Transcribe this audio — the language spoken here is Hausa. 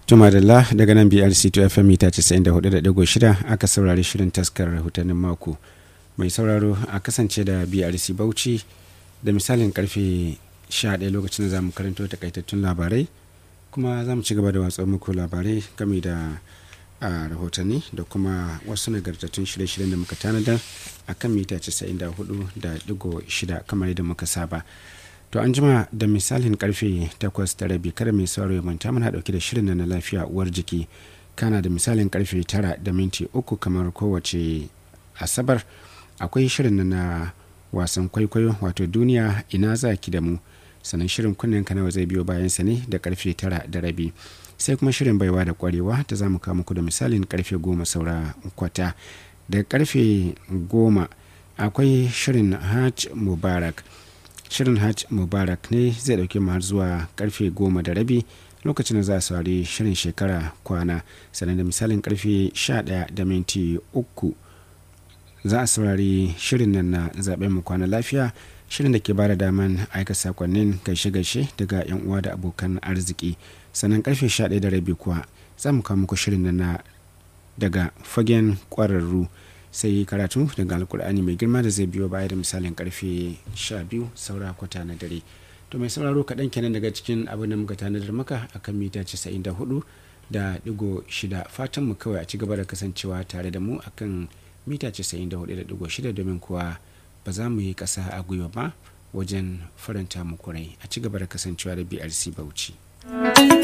Tumadalla daga nan BRC to FM mita 94.6 aka saurari shirin taskar rahotannin mako. Mai sauraro a kasance da BRC Bauchi da misalin karfe 11 lokacin da za mu karanto takaitattun labarai kuma za mu ci gaba da watsa muku labarai game da a rahotanni da kuma wasu nagartattun shirye-shiryen da muka tanadar a kan mita 94.6 kamar yadda muka saba. To an jima da misalin karfe 8 da rabi kada mai sauraro ya manta muna dauke da shirin na lafiya uwar jiki kana da misalin karfe 9 da minti uku kamar kowace asabar akwai shirin na wasan kwaikwayo wato duniya ina za ki da mu sannan shirin kunnen nawa zai biyo bayan sa ne da karfe 9 da rabi sai kuma shirin baiwa da kwarewa ta za mu kawo muku da misalin karfe 10 saura kwata da karfe 10 akwai shirin hajj mubarak shirin hajj mubarak ne zai dauke mu har zuwa karfe goma da rabi lokacin da za a saurari shirin shekara kwana sannan da misalin karfe 11 da minti uku za a saurari shirin nan na zaben mu kwana lafiya shirin da ke bada daman aika sakonnin gaishe-gaishe daga yan uwa da abokan arziki sannan karfe 11 da rabi kuwa za mu kawo muku shirin nan na daga fagen kwararru sai karatu daga alkur'ani mai girma da zai biyo baya da misalin karfe 12 saura kwata na dare to mai sauraro kaɗan kenan daga cikin abin da muka tanadar maka akan mita 94 da digo shida fatan mu kawai a ci gaba da kasancewa tare da mu akan mita 94.6 domin kuwa ba za mu yi ƙasa a gwiwa ba wajen faranta muku rai a ci gaba da kasancewa da brc bauchi